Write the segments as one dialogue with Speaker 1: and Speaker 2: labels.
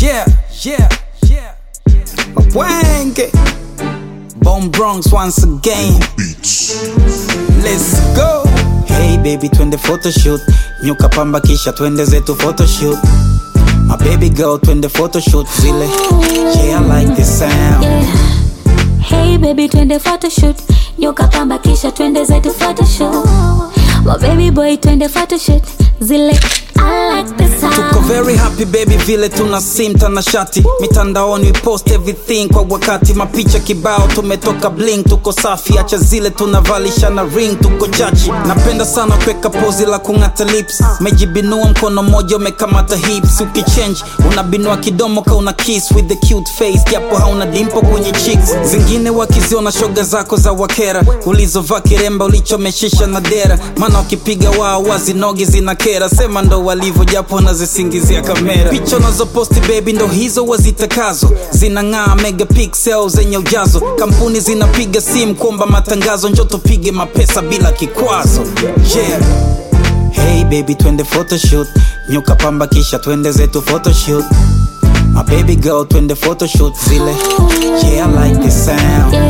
Speaker 1: Yeah, yeah, yeah. Wenge. Bone Bronx once again. Let's go. Hey baby, twende photoshoot. Nyuka pamba kisha twende zetu photoshoot. My baby girl, twende photoshoot zile. Yeah, I like this sound.
Speaker 2: Yeah. Hey baby twende photoshoot Nyuka pamba kisha twende zetu photoshoot My baby boy twende photoshoot Zile I like the
Speaker 1: Tuko
Speaker 2: sound
Speaker 1: very happy baby vile tuna sim tanashati mitandaoni we post everything kwa wakati mapicha kibao tumetoka bling tuko safi acha zile tunavalishana ring tuko chachi napenda sana kuweka pozi la kung'ata lips mejibinua mkono mmoja umekamata hips ukichange unabinua kidomo ka una kiss with the cute face japo hauna dimpo kwenye cheeks zingine wakiziona shoga zako za wakera ulizovaa kiremba ulichomeshisha na dera maana wakipiga wao wazinogi zina kera sema ndo walivyo japo wanazisingizia kamera picha unazoposti baby ndo hizo wazitakazo zinang'aa megapixel zenye ujazo kampuni zinapiga simu kuomba matangazo njo tupige mapesa bila kikwazo yeah. Hey baby twende photoshoot nyuka pamba kisha twende zetu photoshoot My baby girl twende photoshoot zile Yeah I like this sound
Speaker 2: yeah.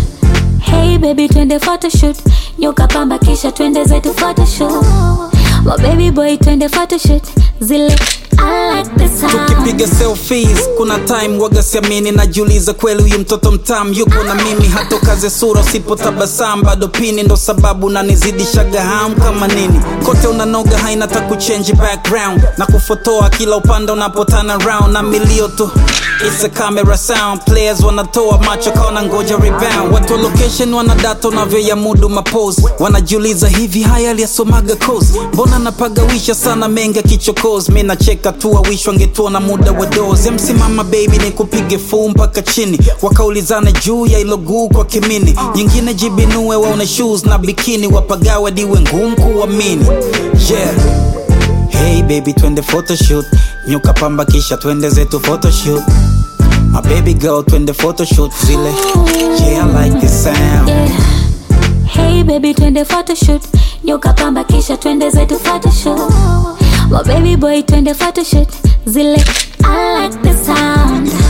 Speaker 2: Hey baby twende photoshoot Nyuka pamba kisha twende zetu photoshoot My baby boy twende photoshoot Zile I like the sound
Speaker 1: tukipiga selfies kuna time waga siamini najiuliza kweli huyu mtoto mtam yupo na mimi hata kaze sura usipotabasam bado pini ndo sababu nanizidishaga ham kama nini kote unanoga haina ta kuchange background na kufotoa kila upande unapotana round na milio tu It's a camera sound players wanatoa macho kaona ngoja rebound watu wa location wanadata unavyoyamudu mapose wanajiuliza hivi haya aliyasomaga coast mbona napagawisha sana menga kichokozi mi nacheka tu awish wangetuona muda wa dozi msimama baby ni kupige fuu mpaka chini wakaulizana juu ya ilo guu kwa kimini nyingine jibinue waone shoes na bikini wapagawa diwe ngumu kuamini yeah Hey baby twende photoshoot nyuka pamba kisha twende zetu photoshoot My baby girl twende photoshoot zile Yeah I like this sound
Speaker 2: yeah. Hey baby twende photoshoot Nyuka pamba kisha twende zetu photoshoot My baby boy twende photoshoot Zile I like the sound